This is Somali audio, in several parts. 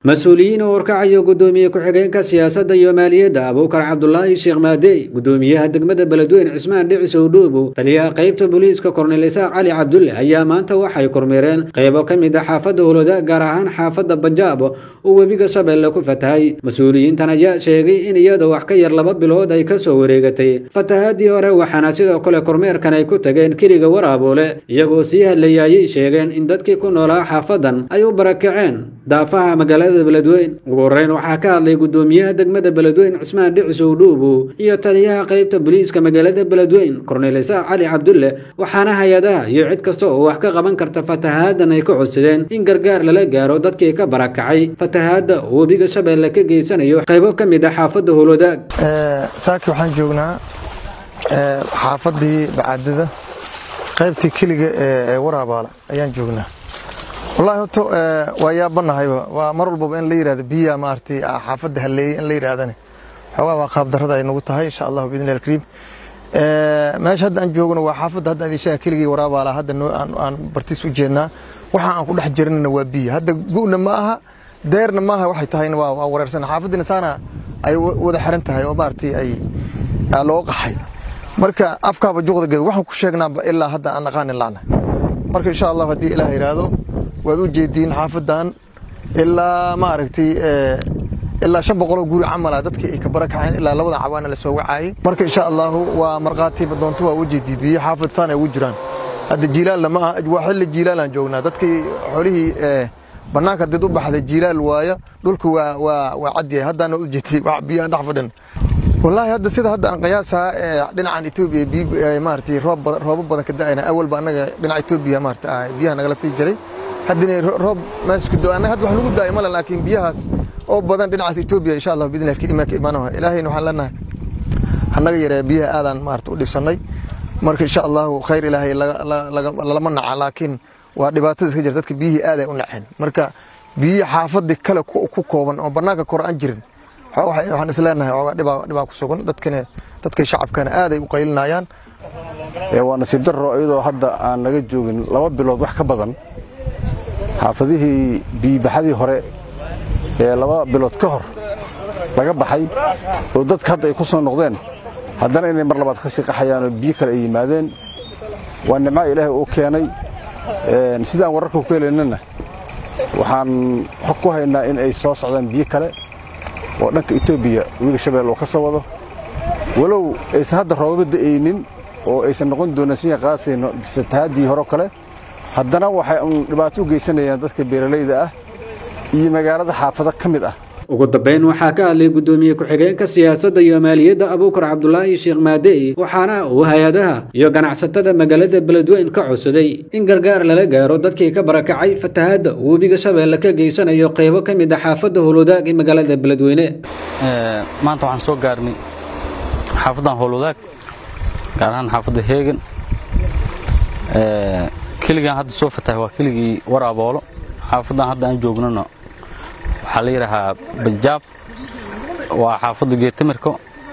mas-uuliyiin oo warkacayo guddoomiye ku-xigeenka siyaasadda iyo maaliyadda abuukar cabdulaahi sheekh maadey guddoomiyaha degmada beledweyne cismaan dhicisow dhuubow taliyaha qaybta booliiska kornel isaaq cali cabdulle ayaa maanta waxay kormeereen qaybo ka mid a xaafadda holoda gaar ahaan xaafadda banjaab oo webiga shabeelle ku fatahay mas-uuliyiintan ayaa sheegay in iyadoo wax ka yar laba bilood ay ka soo wareegatay fatahaadii hore waxaana sidoo kale kormeerkan ay ku tageen keliga waraaboole iyagoo sii hadlayaayay sheegeen in dadkii ku noolaa xaafadan ay u barakaceen daafaha magaalada beledweyn ugu horeyn waxaa ka hadlay guddoomiyaha degmada beledweyn cismaan dhicisow dhuubow iyo taliyaha qaybta booliiska magaalada beledweyn kornel isaaq cali cabdulle waxaana hay-adaha iyo cid kasta oo wax ka qaban karta fatahaadan ay ka codsadeen in gargaar lala gaaro dadkii ka barakacay fatahaadda oo webiga shabeelle ka geysanayo qaybo ka mid a xaafadda holodaag saaki waxaan joognaa xaafaddii bacaadada qaybtii keliga ee waraabaala ayaan joognaa wallahi horta waa yaabannahayba waa mar walbaba in la yidhahdo biyaa maaragtay xaafadda halleeyey in la yidhahdane xoogaa waa qaabdarrada ay nagu tahay insha allahu biidni illahi alkariim meesha hadda aan joogno waa xaafadda hadda aan ishaha keligii waraabaala hadda aan bartiis u jeednaa waxa aan ku dhex jiranna waa biyo hadda gu'na ma aha deerna maaha waxay tahayna waa wareersan xaafaddina saana ay wada xiran tahay oo maaragtay ay loo qaxay marka afkaaba juqda gabi waxaan ku sheegnaaba ilaa hadda aan aqaanin laana marka insha allah haddii ilaah yidhaahdo waad u jeediin xaafadan ilaa maaragtay ilaa shan boqoloo guri camala dadkii ay ka barakaceen ilaa labadan cawaana la soo wacaayay marka insha allahu waa markhaatiiba doonto waa u jeedii biyo xaafad saan ay ugu jiraan hadda jiilaalna ma aha waa xilli jiilaalaan joognaa dadkii xolihii bannaanka did u baxday jiilaal waayo dhulka waa waa waa cadyahay haddaana u jeetay biyaan dhex fadhin wallaahi hadda sida hadda aan qiyaasaa dhinacan etoobiya maaragtay roob roobo badan ka da'ayna awalba annaga dhinaca etoobiya maarata biyaha nagala sii jiray haddana roob meesku do annaga hadda wax lagu daa'ay male laakiin biyahaas oo badan dhinacaas etoobiya insha allah bidni illahi imaanka imaanaha ilaahayna waxaan leenahay annaga yaree biyaha aadaan maarata u dhibsannay marka insha allahu khayr ilaahay lalama naca laakiin waa dhibaatada iska jirta dadka biyihii aaday u naceen marka biyihii xaafadii kale ku kooban oo bannaanka kore aan jirin waxaan isleenahay oogaa dhibaa ku sugan dadkana dadkay shacabkana aaday u qaylinayaan waa nasiib darro iyadoo hadda aan naga joogin laba bilood wax ka badan xaafadihii biyibaxadii hore ee laba bilood ka hor laga baxay oo dadka hadda ay ku soo noqdeen haddana inay mar labaad ka sii qaxayaanoo biyo kale ay yimaadeen waa nimca ilaahay uu keenay sidaan wararka ku helaynana waxaan xog ku haynaa in ay soo socdaan biyo kale oo dhanka etoobiya webiga shabeelle oo ka soo wado walow aysan hadda roobaba da'aynin oo aysan noqon doonan siya qaasayno fatahaadii hore kale haddana waxay un dhibaato u geysanayaan dadka beeralayda ah iyo magaalada xaafado ka mid ah ugu dambeyn waxaa ka hadlay guddoomiye ku-xigeenka siyaasadda iyo maaliyadda abuukar cabdulaahi sheekh maadey waxaana uu hay-adaha iyo ganacsatada magaalada beledweyn ka codsaday in gargaar lala gaaro dadkii ka barakacay fatahaadda uu webiga shabeelle ka geysanayo qaybo ka mid a xaafadda howlwadaag ee magaalada beledweyne maanta waxaan soo gaarnay xaafaddan howlwadaag gaar ahaan xaafadda heegan keligaan hadda soo fatahay waa keligii waraaboolo xaafaddan hadda aan joognona waxaa la yidhaahaa banjaab waa xaafadda geetamirko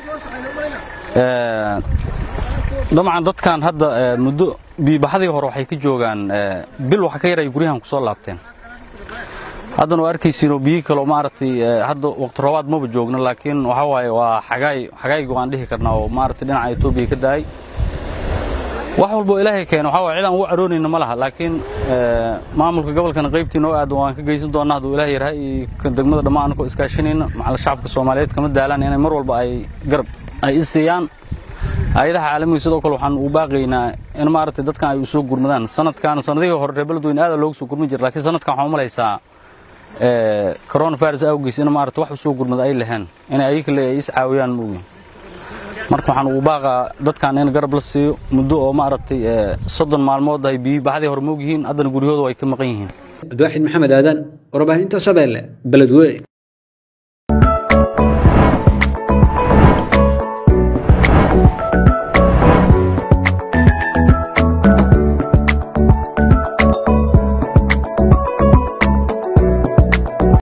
dabcan dadkan hadda muddo biibaxadii hore waxay ka joogaan bil waxa ka yaray guryahan ku soo laabteen haddana waa arkaysiinoo biyi kaleo maaragtay hadda waqti roobaad maba joogno laakiin waxaa waaye waa xagaay xagaaygu aan dhihi karnaa oo maaragtay dhinaca etoobiya ka daayay wax walboo ilaahay keeno waxaa waye cid aan ugu caroonayna ma laha laakiin maamulka gobolkana qaybtii noo aad waan ka geysan doonnaa hadduu ilaah yarhay iyo degmada dhammaan anakoo iskaashanayna macala shacabka soomaaliyeed kama daalaan inay mar walba ay garab ay i siiyaan hay-adaha caalamiga sidoo kale waxaan u baaqaynaa in maaragtay dadkan ay u soo gurmadaan sanadkan sanadihii hore reer beledweyne aada looga soo gurmi jira lakiin sanadkan waxaan u malaysaa coronavirus awgiis in maaragtay wax u soo gurmada ay laheen inay ayika le ay is caawiyaan moogiin marka waxaan ugu baaqaa dadkan in garab la siiyo muddo oo maaragtay soddon maalmood ay biyi baxdii hore moog yihiin haddana guryahooda ay ka maqan yihiin cabdiwaaxid maxamed aadan warbaahinta shabeelle beledweyne